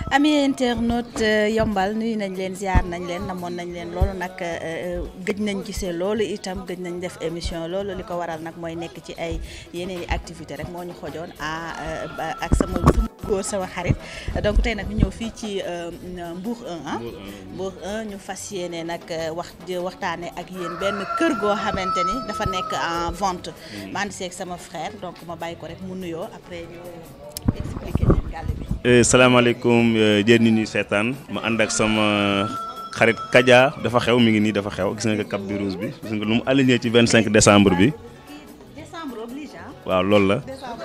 ami internaute yombal nuyu nañ leen ziar nañ leen namoon nañ leen loolu nag gëj nañ gisee loolu itam gëj nañ def émission loolu li ko waral nag mooy nekk ci ay yeneen i activité rek moo ñu xojoon a ak sama sama góor sama xarit donc tey nag ñu ñëw fii ci Mbour 1 ah Mbour 1 ñu fas yéene nag wax waxtaane ak yéen benn kër goo xamante ni dafa nekk en vente ma ànd seeg sama frère donc ma bàyyi ko rek mu nuyoo après ñu expliquer leen gàlle bi salaamaaleykum jërë nit ñi seetaan ma ànd ak sama xarit Kaja dafa xew mi ngi nii dafa xew gis nga cap bi rouge bi gis nga lu mu aligné ci 25 décembre bi décembre oblige waaw loolu la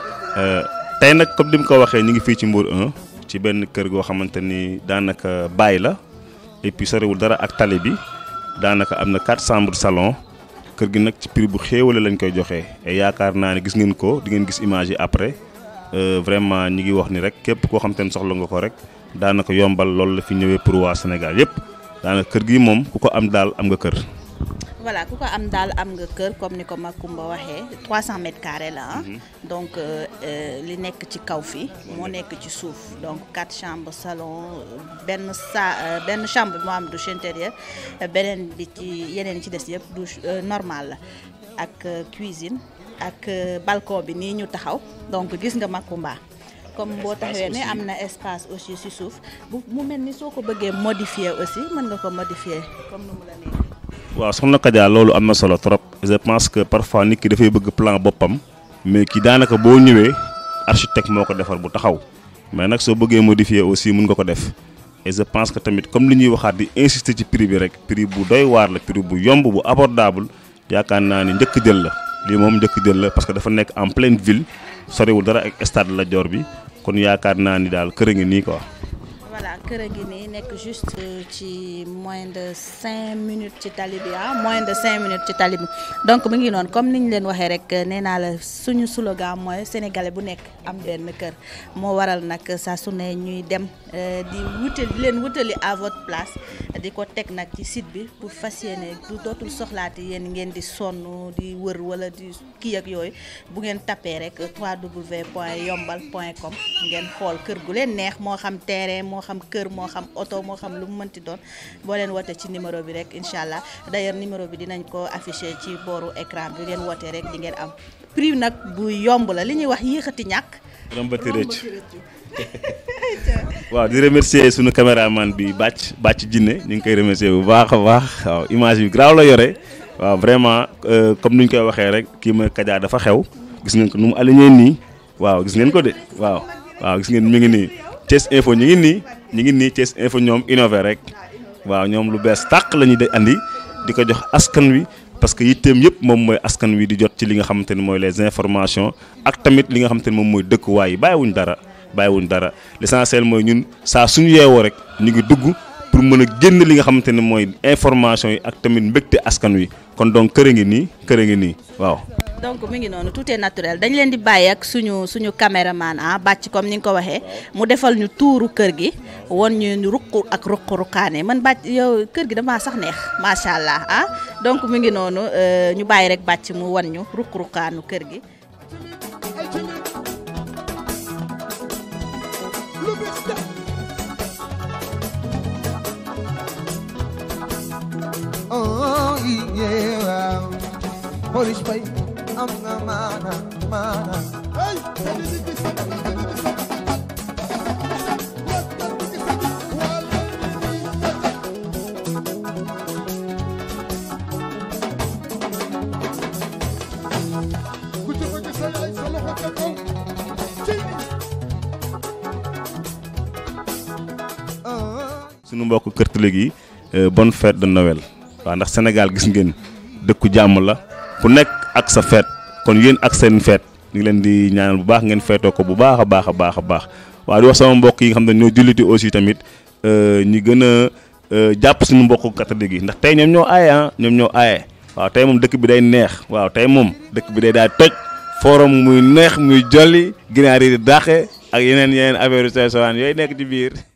tey nag comme ni mu ko waxee ñu ngi fii ci Mbour 1 ci benn kër goo xamante ni daanaka baay la et puis sorewul dara ak tali bi daanaka am na 4 chambres salon kër gi nag ci prix bu xéewale lañ koy joxee et yaakaar naa ne gis ngeen ko di ngeen gis image yi après vraiment ñi ngi wax ni rek képp koo xam te ne soxla nga ko rek daanaka yombal loolu la fi ñëwee pour waa Sénégal yëpp daanaka kër gi moom ku ko am daal am nga kër. voilà ku ko am daal am nga kër comme ni ko Makumba waxee 300 mètres carrés la ah. donc li nekk ci kaw fii moo nekk ci suuf donc quatre chambres salon benn sa benn chambre bi moo am douche intérieure beneen bi ci yeneen ci des yëpp douche normal la ak cuisine. ak balcon bi nii ñu taxaw donc gis nga Makumba comme boo taxawee ne am na espace aussi ci suuf bu mu mel ni soo ko bëggee modifier aussi mën nga ko modifier comme nu mu la neexee. waaw soxna Kadia loolu am na solo trop je pense que parfois nit ki dafay bëgg plan boppam mais ki daanaka boo ñëwee architecte moo ko defar bu taxaw mais nag soo bëggee modifier aussi mun nga ko def et je pense que tamit comme li ñuy waxaat di insister ci prix bi rek prix bu doy waar la prix bu yomb bu abordable yaakaar naa ni njëkk jël la. lii moom njëkk jël la parce que dafa nekk en pleine ville soriwul dara ak stade Lat Dior bi kon yaakaar naa ni daal kër a ngi nii quoi. voilà kër a ngi nii nekk juste ci moins de cinq minutes ci tali bi ah moins de cinq minutes ci tali bi donc mu ngi noonu comme ni ñu leen waxee rek nee naa la suñu slogan mooy sénégalais bu nekk am benn kër moo waral nag saa su ne ñuy dem di wutali di leen wutali à votre place di ko teg nag ci site bi pour fas yéene du dootul soxlaati yéen ngeen di sonn di wër wala di kii ak yooyu bu ngeen tapé rek www.yombal.com ngeen xool kër gu leen neex moo xam terrain moo xam kër moo xam oto moo xam lu mu mënti doon boo leen wootee ci numéro bi rek incha allah d'ailleurs numéro bi dinañ ko affiché ci booru écran bi ngeen wootee rek di ngeen am prix nag bu yomb la li ñuy wax yéexati ñàkk. rombati rëcc waaw di remercier sunu caméraman bi bàcc bàcc jinne ñu ngi koy remercier bu baax a baax waaw image bi graaw la yore waaw vraiment comme ni ñu koy waxee rek kii mooy Kaja dafa xew gis ngeen ko nu mu aligné nii waaw gis ngeen ko de waaw waaw gis ngeen mi ngi nii. Thiès Info ñu ngi nii ñu ngi nii Thiès Info ñoom innové rek waaw ñoom lu bees tàq la ñuy de andi di ko jox askan wi parce que yitteem yëpp moom mooy askan wi di jot ci li nga xamante ni mooy les informations ak tamit li nga xamante ni moom mooy dëkkuwaay yi bàyyiwuñ dara bàyyiwuñ dara l'essentiel mooy ñun saa suñu yeewoo rek ñu ngi dugg pour mën a génn li nga xamante ni mooy information yi ak tamit mbégte askan wi kon donc kër a ngi nii kër a ngi nii waaw. donc mi ngi noonu tout est naturel dañ leen di bàyyi ak suñu suñu caméraman ah bàcc comme ni nga ko waxee mu defal ñu tuuru kër gi won ñu ruq ak ruq ruqaane man bàcc yow kër gi damaa sax neex macha allah ah donc mi ngi noonu ñu bàyyi rek bàcc mu won ñu ruq ruqaanu kër gi. Oh yeah, Polish boy, I'm a man, man. Hey, sunu mbokk kërtëlëg yi bonne fête de Noël waaw ndax Sénégal gis ngeen dëkku jàmm la ku nekk ak sa fête kon yéen ak seen fête ñu ngi leen di ñaanal bu baax ngeen feetoo ko bu baax a baax a baax a baax waaw di wax sama mbokk yi nga xam ne ñoo julliti aussi tamit ñi gën a jàpp suñu mbokku catholique yi ndax tey ñoom ñoo aaye ah ñoom ñoo aaye waaw tey moom dëkk bi day neex waaw tey moom dëkk bi day daal toj forum muy neex muy jolli ginaar yi di dàqe ak yeneen yeneen affaire yu sew sewaan yooyu nekk ci biir